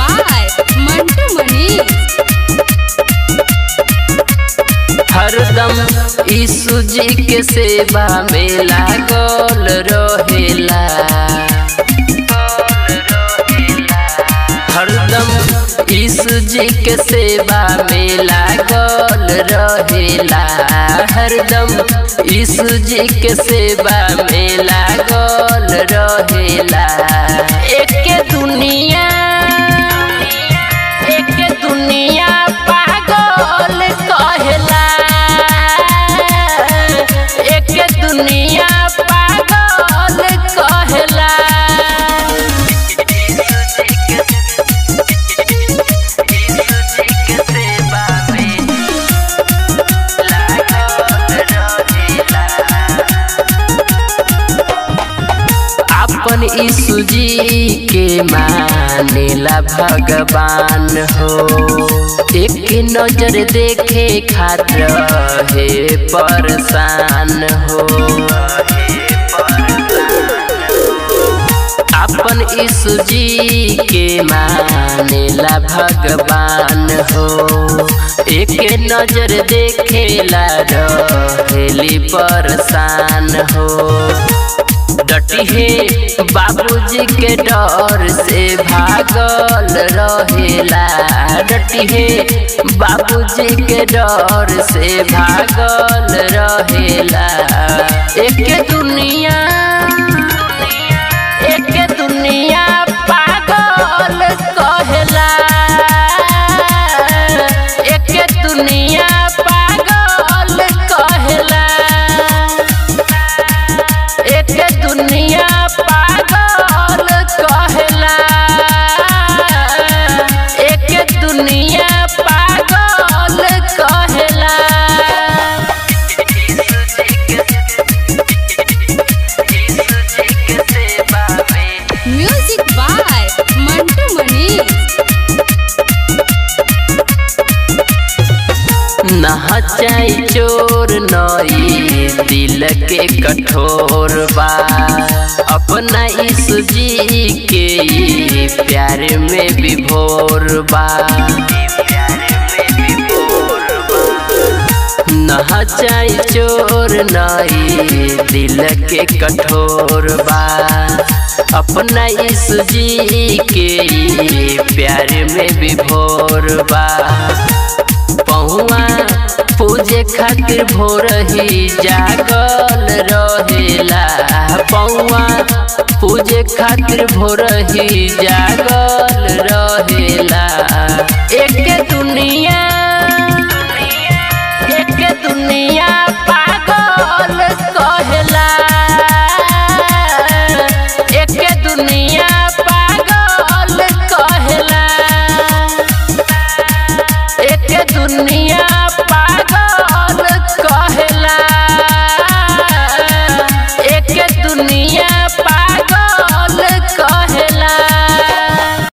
by Mantu Manish. हरदम यीशु जी के सेवा में लागल रहेला हरदम यीशु जी के सेवा में लागल रहेला हरदम यीशु जी के सेवा में लागल रहेला एक दुनिया एक दुनिया पागल कहेला एक दुनिया पागल कहेला अपन यीशु जी के मानेला भगवान हो एक नजर देखे खातिर हे परेशान हो अपन यीशु जी के मानेला भगवान हो एक नजर देखेला रहेली परेशान हो डटी है बाबूजी के डर से भागल रहेला डटी है बाबूजी के डर से भागल रहेला एक दुनिया एक दुनिया पागल कहेला एक दुनिया पागल कहेला एक दुनिया पागल कहेला एक दुनिया पागल कहेला Music by Mantu Manish. नहचाई चोर नई दिल के कठोर बा अपना यीशु जी के ई प्यार में विभोर बा नहचाई चोर नई दिल के कठोर बा अपना यीशु जी के ई प्यार में विभोर बा पहुआ पूजे खातिर भोर ही जागल रहेला पौआ पूजे खातिर भोर ही जागल रहेला एक दुनिया एक दुनिया